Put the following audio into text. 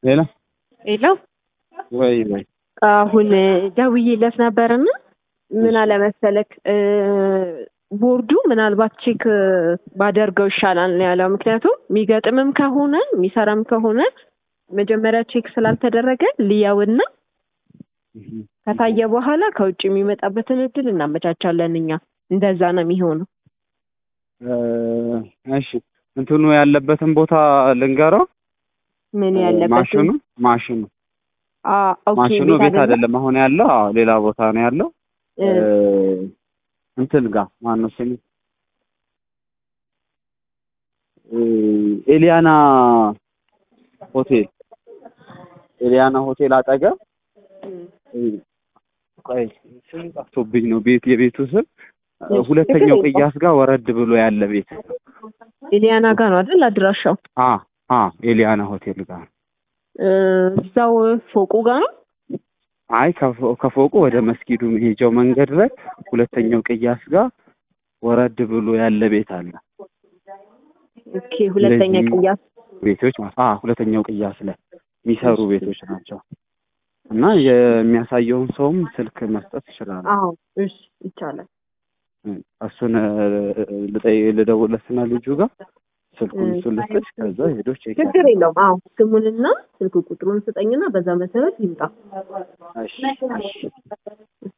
ሌላ ሌላው ወይ ወይ አሁን ደውዬለት ነበርና ምን አለመሰለክ ቦርዱ ምናልባት ቼክ ባደርገው ይሻላል ነው ያለው። ምክንያቱም የሚገጥምም ከሆነ የሚሰራም ከሆነ መጀመሪያ ቼክ ስላልተደረገ ልያውና ከታየ በኋላ ከውጭ የሚመጣበትን እድል እናመቻቻለን እኛ። እንደዛ ነው የሚሆነው። እሺ እንትኑ ያለበትን ቦታ ልንገረው። ምን ያለበት ማሽኑ ማሽኑ ኦኬ ማሽኑ ቤት አይደለም አሁን ያለው፣ አዎ ሌላ ቦታ ነው ያለው። እንትን ጋር ማነው ስሙ ኤሊያና ሆቴል ኤሊያና ሆቴል አጠገብ ቆይ ስም ጠፍቶብኝ ነው ቤት የቤቱ ስም ሁለተኛው ቅያስ ጋር ወረድ ብሎ ያለ ቤት ኤሊያና ጋር ነው አይደል አድራሻው? አ አ ኤሊያና ሆቴል ጋር እዛው ፎቁ ጋር ነው። አይ ከፎቁ ወደ መስጊዱ መሄጃው መንገድ ላይ ሁለተኛው ቅያስ ጋር ወረድ ብሎ ያለ ቤት አለ። ኦኬ ሁለተኛ ቅያስ ቤቶች ማለት አ ሁለተኛው ቅያስ ላይ የሚሰሩ ቤቶች ናቸው። እና የሚያሳየውን ሰውም ስልክ መስጠት ይችላል። አዎ እሺ ይቻላል። እሱን ልደውልለትና ልጁ ጋር ስልኩን እሱን ልስጥሽ፣ ከዛ ሄዶ ቼክ ችግር የለውም። አዎ ስሙንና ስልክ ቁጥሩን ስጠኝና በዛ መሰረት ይምጣ። እሺ እሺ